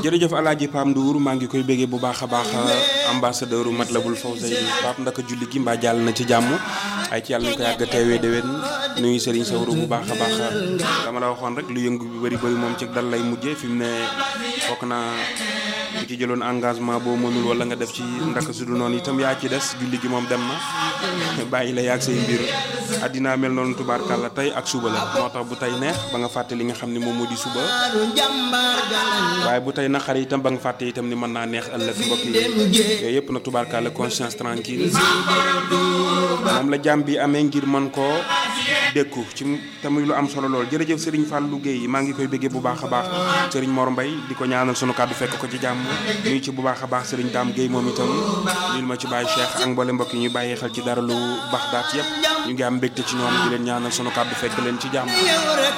jërëjëf alaaji Pam Ndour maa ngi koy béggee bu baax a baax ambassadeur Matlabul Fawzayni Pape ndaka julli gi mbaa jàll na ci jàmm ay ci yàlla nañu ko yàgg a teewee déwén nuyu Serigne Sawru bu baax a baax dama la waxoon rek lu yëngu bi bëri bëri moom ci dal lay mujjee fi mu ne foog naa ku ci jëloon engagement boo mënul wala nga def ci ndaka su dul noonu itam yaa ci des julli gi moom dem na bàyyi la yaag say mbir addinaa mel noonu tubaarkàlla tey ak suba la moo tax bu tey neex ba nga fàtte li nga xam ne moom moo di suba waaye bu tey naqari itam ba nga fàtte itam ni mën naa neex ëllëg mbokk yi yooyu yëpp nag tubaarkàlla conscience tranquille moom la jàmm bi amee ngir mën koo dékku ci tamit lu am solo lool jërëjëf Serigne Fallou Guèye maa ngi koy bëggee bu baax a baax Serigne Mor Mbaye di ko ñaanal sunu kàddu fekk ko ci jàmm nuyu ci bu baax a baax Serigne Dame Guèye moom itam nuyul ma ci Baye Cheikh ak mboole mbokk yi ñu bàyyi xel ci dara lu baax daat yëpp ñu ngi am mbégte ci ñoom di leen ñaanal sunu kàddu fekk leen ci jàmm